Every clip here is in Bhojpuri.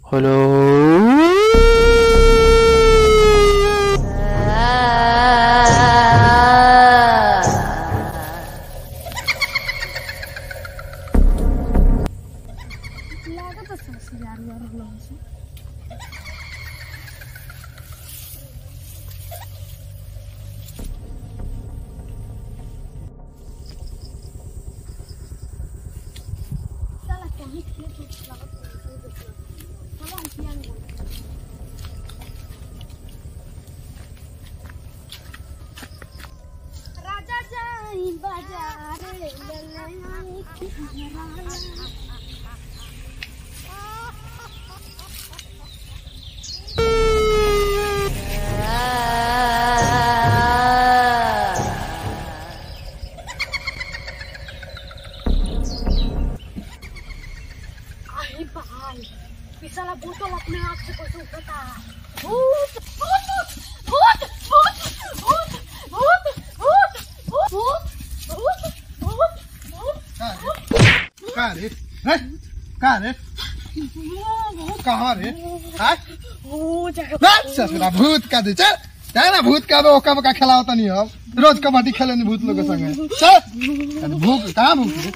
लागत सास यार यार रहल छै साला कहीं खेत उत लागत है, साला हम किया नहीं बोलते। राजा जाई बाजारे ललई खिहराया अरे भाई ये साला बोतल अपने आप से कैसे उठता है भूत भूत भूत भूत भूत भूत भूत भूत भूत भूत भूत का रे हैं? का रे कहाँ रे हाँ? ना, ससुरा भूत का दे चल चल ना भूत का दो ओका बका खिलाओ तनी हम रोज कबड्डी खेले नी भूत लोग के संगे चल अरे भूत कहाँ भूत रे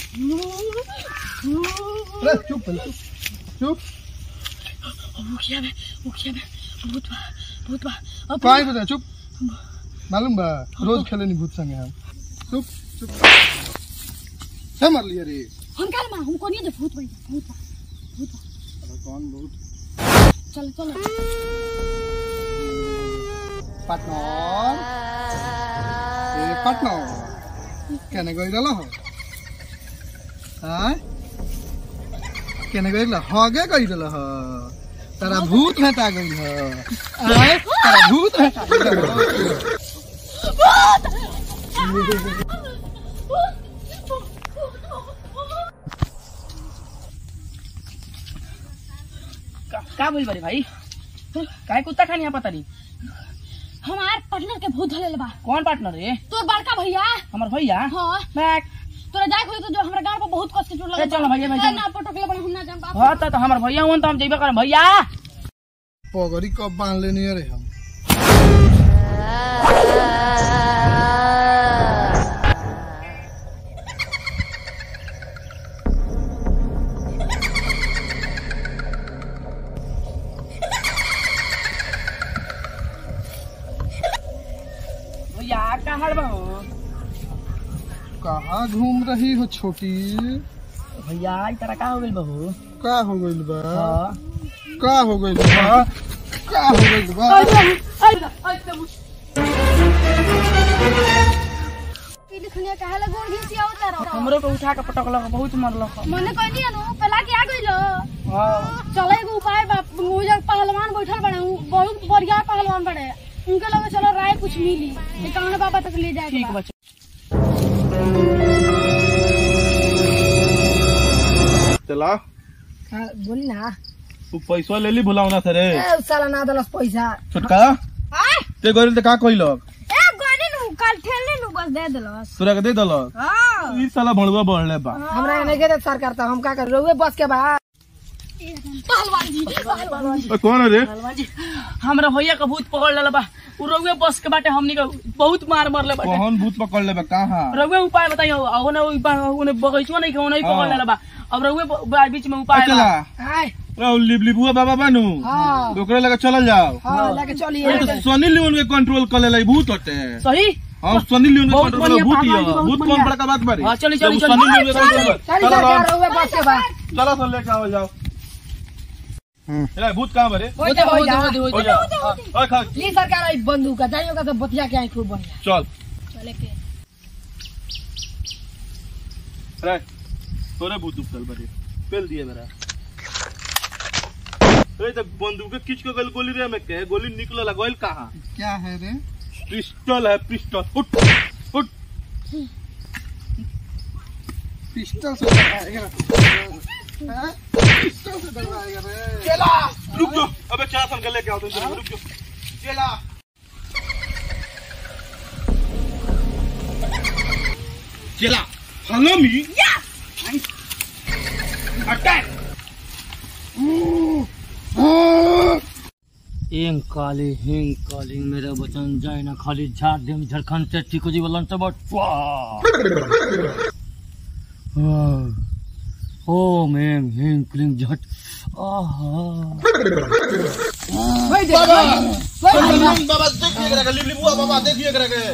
रे, चुप पहले, चुप चुप मुखिया में मुखिया में भूत बा भूत बा अब कहीं बता चुप मालूम बा रोज खेले नी भूत संगे हम चुप चुप क्या मर लिया रे हम कल मां हमको नहीं दे भूत भाई भूत बा भूत बा अरे कौन भूत चल चल पार्टनर ए पार्टनर কেনে গইল হ হ্যাঁ কেনে গইল হগে গইল হ তারা ভূত হেতা গইল হ আয় তারা ভূত হেতা গইল হ। का, का बोल बारे भाई काय कुत्ता खानी पता नहीं हमार पार्टनर के भूत धले बा कौन पार्टनर है तोर बड़का भैया हमार भैया हां बैक तोरा जाय खोई तो जो हमरा गांव पर बहुत कष्ट के चोट ए, चल ना भैया, भैया, चल। ना पटकले बड़ा हम ना जान बाप हाँ तो, तो हमार भैया हुन तो हम जइबे करम भैया पगड़ी कब बांध लेनी रे हम भैया कहाँ बा हो कहाँ घूम रही हो छोटी भैया ई तरह का हो गइल बहू का हो गइल बा हाँ का हो गइल बा का हो गइल बा ई लिखनिया काहे ला गोड़ घिसी आवता रहो हमरो को उठा के पटकलक बहुत मरलक मने कहनी अनु पला के आ गइलो हाँ चले एगो उपाय बा मुजर पहलवान बैठल बड़े उ बहुत बढ़िया पहलवान बड़े उनके लगे चलो राय कुछ मिली ये कौन बाबा तक ले जाए ठीक बच्चा चला बोली ना तू पैसा ले ली भुलावना से रे ए साला ना दलस पैसा छोटका ते गइल त का कइलक ए गोनी नु कल ठेलने नु बस दे देलस तोरा के दे दलक हां ई साला भणुआ बढ़ले बा हमरा नहीं के देत सरकार तो हम का कर रोवे बस के बा पहलवान जी पहलवान जी ओ कौन है रे हनुमान जी हमरा भैया का भूत पकड़ लेला बा उ रउए बस के बाटे हमनी का बहुत मार मरले बाटे कौन भूत पकड़ ले बा कहां रउए उपाय बताइयो ओने ओने बगैचवा नहीं के ओने ही पकड़ लेला बा अब रउए ब- बीच में उपाय चला बा। हाय रो लिबलिबुआ बाबा बानू हां ओकरे लगे चलल जाओ हां लेके चलिए ये तो सनी लियोन के कंट्रोल कर ले भूत होते सही हां सनी लियोन के बहुत कंट्रोल बढ़िया, भूत ही भगवान जी, है बहुत भूत कौन बढ़िया। बड़का बात बारी हाँ, चली, चली, जब चली। सनी लियोन के कंट्रोल कर चली चलो सरकार रोवे बस के बा चलो तो लेके आओ जाओ ए भूत कहां बरे हो जा हो जा हो जा ओए खा ली सरकार आई बंदूक का जाइयो का तो बतिया के आई खूब बढ़िया चल चले के रे तोरे भूत चल बरे पेल दिए मेरा ए तो बंदूक के किच के गल गोली रे में के गोली निकलल गइल कहां क्या है रे पिस्टल है पिस्टल उठ उठ पिस्टल से डराएगा हाँ? पिस्टल से डराएगा रे रुक जाओ अबे क्या सन के लेके आओ तुम रुक जाओ चला चला follow me yes अटैक एम काली हिंग काली मेरा वचन जाए ना खाली झाड़ देम झारखंड से ठीक हो जी बोलन तो बट ओम एम हिंग क्लीं झट आहा वही देख, बाबा वही देख। बाबा देखिए एकरा के लिबली बुआ बाबा देखिए एकरा के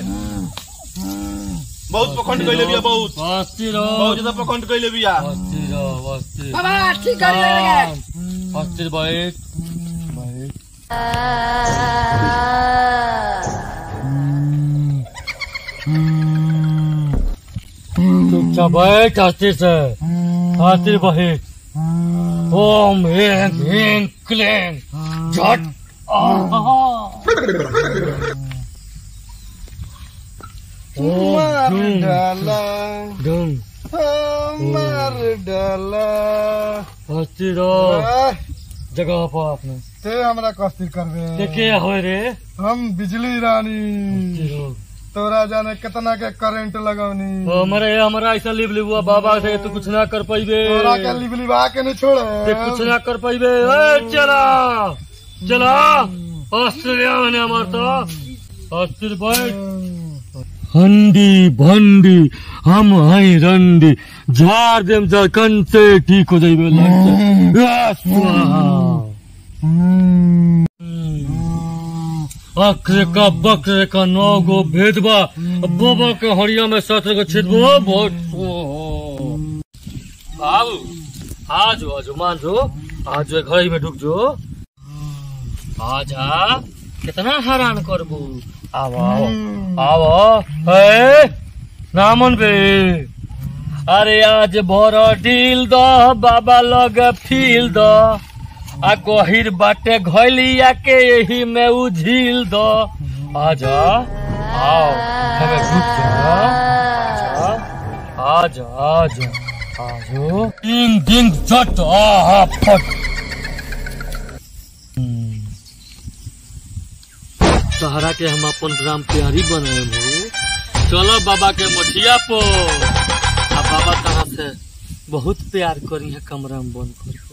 बहुत पखंड कइले बिया बहुत बस्ती बहुत रहो ज्यादा पखंड कइले बिया बस्ती रहो बस्ती बाबा ठीक कर लगे बस्ती बैठ बैठ चुपचाप बैठ अस्थिर से अस्थिर बैठ ओम ह्रीं ह्रीं क्लीं झट आहा मार धूम डाला धूम मार डाला अस्थिर रहो आह, जगह पर अपने ते हमरा कस्ती करबे के के होय रे हम बिजली रानी अस्थिर रहो तोरा जाने कितना के करंट लगौनी हमारे हमारा ऐसा लिप लिबुआ बाबा से तू कुछ ना कर पाइबे तोरा के लिबलिबा के नहीं छोड़े ते कुछ ना कर पाइबे ए चला चला ऑस्ट्रेलिया में हमार तो अस्थिर बैठ हंडी भंडी हम हई रंडी झाड़ देम जखन से ठीक हो जाइबे लग से आ, स्वाहा। अक्र का बक्र का नौ गो भेदबा बाबा के हरिया में सत्र को छिदबो बहुत बाबू आज आज मान जो आज घर में ढुक जो आजा कितना हैरान करबू आवा आवा है नामन बे अरे आज भर ढील द बाबा लग फील द आ गहिर बाटे घैलिया के यही में उझिल द आजा आओ हमें रुक जा आजा आजा आजो तीन दिन झट आहा फट सहारा के हम अपन ग्राम प्यारी बनाए हो चलो बाबा के मठिया पर आ बाबा तहाँ से बहुत प्यार करी है कमरा में बंद कर